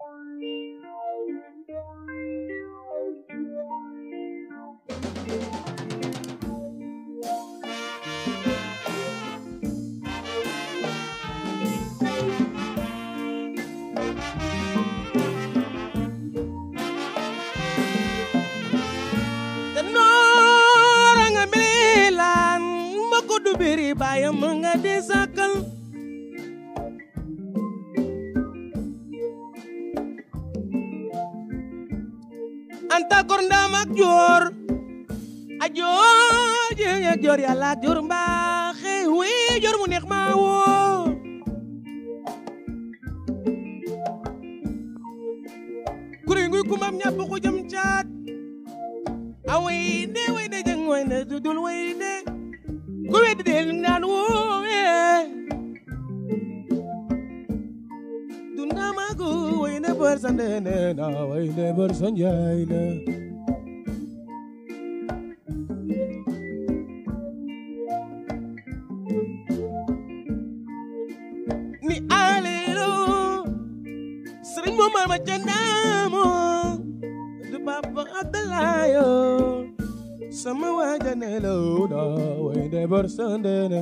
te noora nga milaan ma ko du biri baayam nga di sàkkal anta kor ndaam ak joor a joor jeng ak joor yàlla ak joor mbaaxe wi joor mu neex maa woo kuri nguy kumam ñàpp ko jëm caat a way de way de jeng way de dudul way de ku weddi de naan woowe dundamagu way ne bër sa ndene na way ne bër sa njaay na ni alelo sëriñ mo mar ma candaamo du papa abdalayo sama wajanelo da way ne bër sa ndene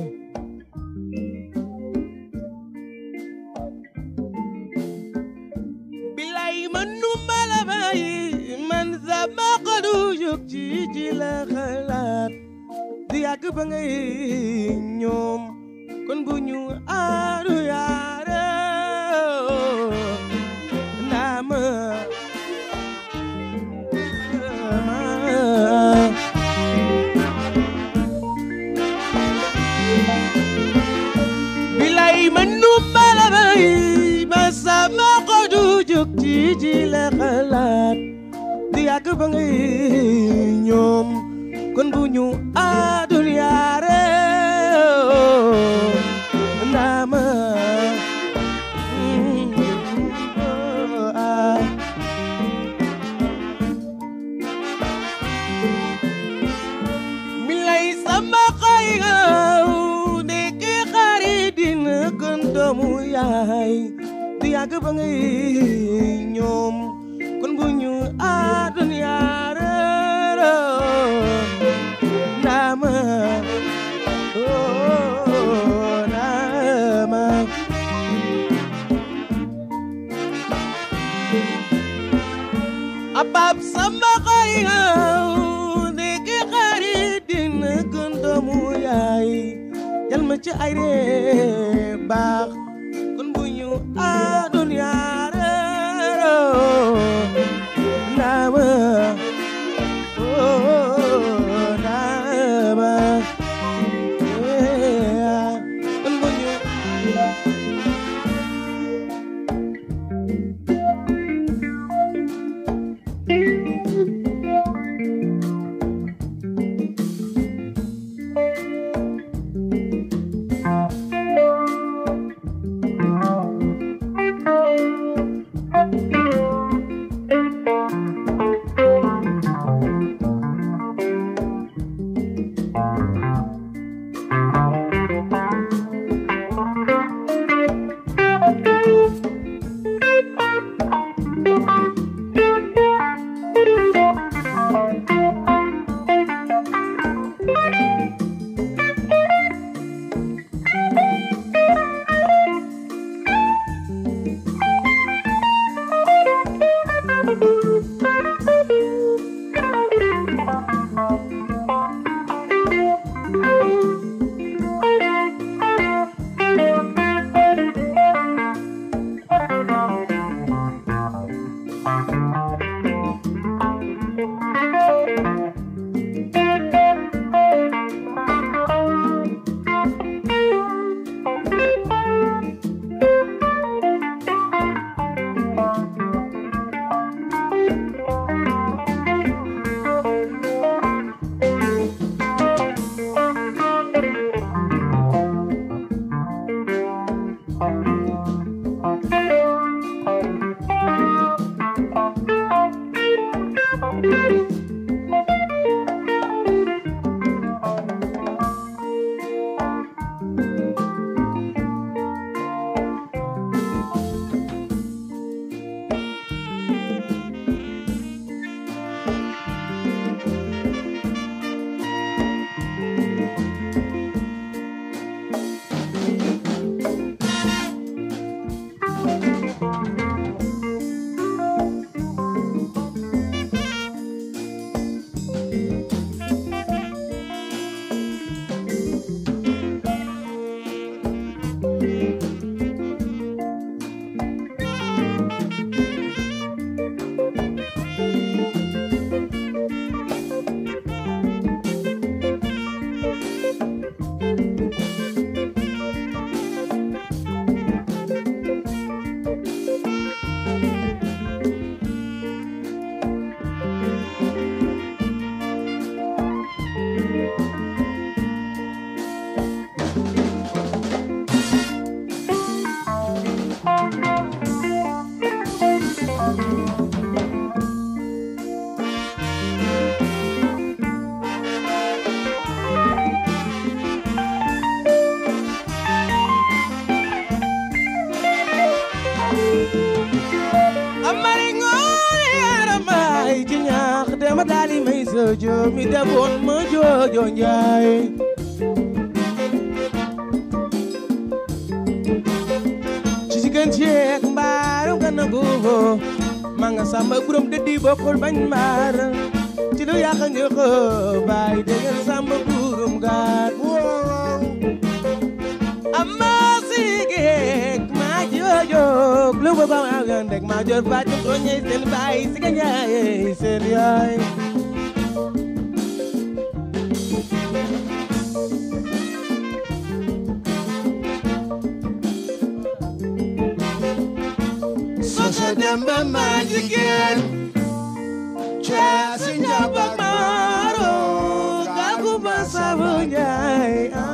bilay man nu mala bayi man sama xolu jóg ci ci la xalaat di yàgg ba ngay ñoom kon bu ñu aaru yaare naa ma bilay man nu mala bayi ba sama xolu jóg ci ci la xalaat di yàgg ba ngay ñoom kon bu ñu aadul yaare ndaama milay sama xay ngaw ndeke xarit dina gën doomu yaay di yàgg ba ngay ñoom kon bu ñu aadul yaare Nama Oh Nama Abab sama xayaw Ndeke xarit dina gën doomu yaay Jal ma ci ay ree baax kon bu ñu àddoon yaare Nama Oh Nama Yeah kon bu ñu amari ngoone yaramay ci ñaax dema daali may sojo mi defoon ma joojo njaay ci jigéen ceek mbaarum ka nangu ma nga samba buram dëddi bokkul bañ mbaar ci lu yàq njëkk baay déggal samba burum gaat amma sigek ma jojok lu ko ko agandek ma jor fatim ko ñey seen baay siga ñaay seen yaay Sosa demba ma jigéen Caasi njabak maaro Gagu ba sabu ñaay ah.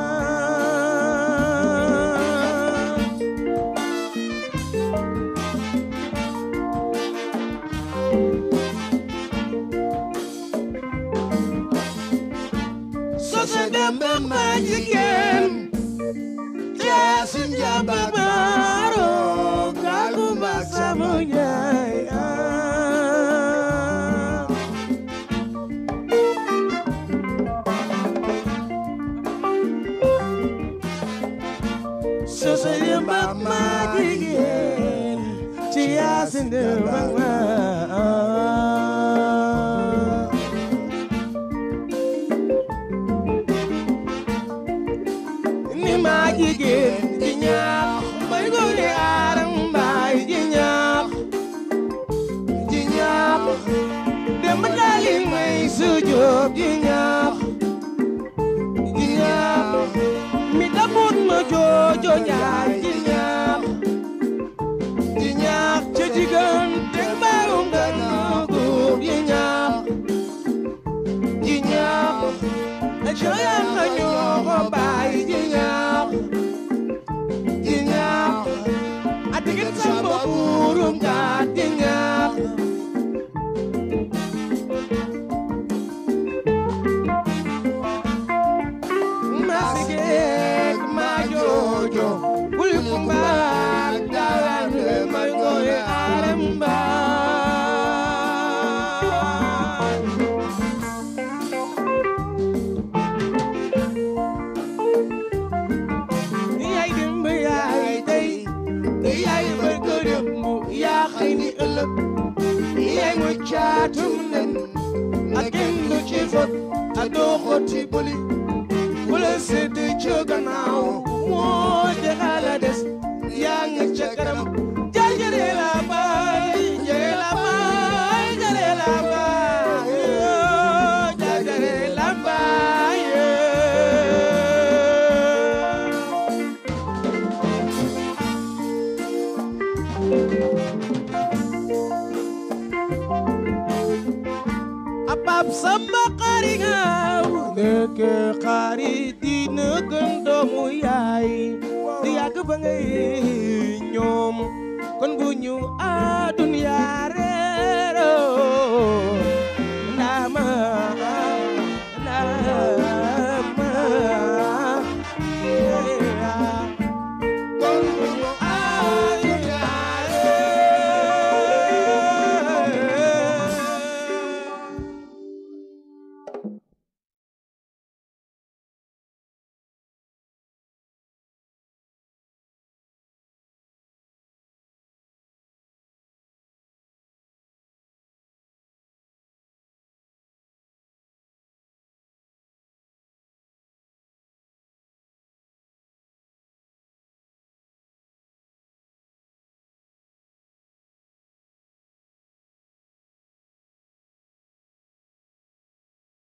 Sosa demba ma jigéen Caasi njabak maaro Gagu ba sabu ñaay ah. Sosa yamba ma jigéen ci yaasin de mag ma ni ma jigéen ji ñaax bay gone aram mbaay ji ñaax ji ñaax dem daali may sujoob ji ñaax ji ñaax mi dabut ma joojo njaay ji ñaax ji ñaax ca jigéen te mbaarum dana góor ji ñaax ji ñaax jooyal na ñoo ko baay ji ñaax ji ñaax a digit samba buurum gaat ji ñaax masigek ma jojo bul kumbaak dalan may koy aram baay yaay dimb yaay tey yaay barke démb yaa xëy ni ëllëg yaay mooy caatum nen ak kenn du ci fot ak doo xotti bëli wala sedd ca gannaaw moo jaxala des yaa nga ca kanam jaay jëre la baay jëre la baay jëre la baay yoo jaay jëre la baay abab samba xari ngaaw nekk xari dina gën doomu yaay di yàgg ba ngay ñoom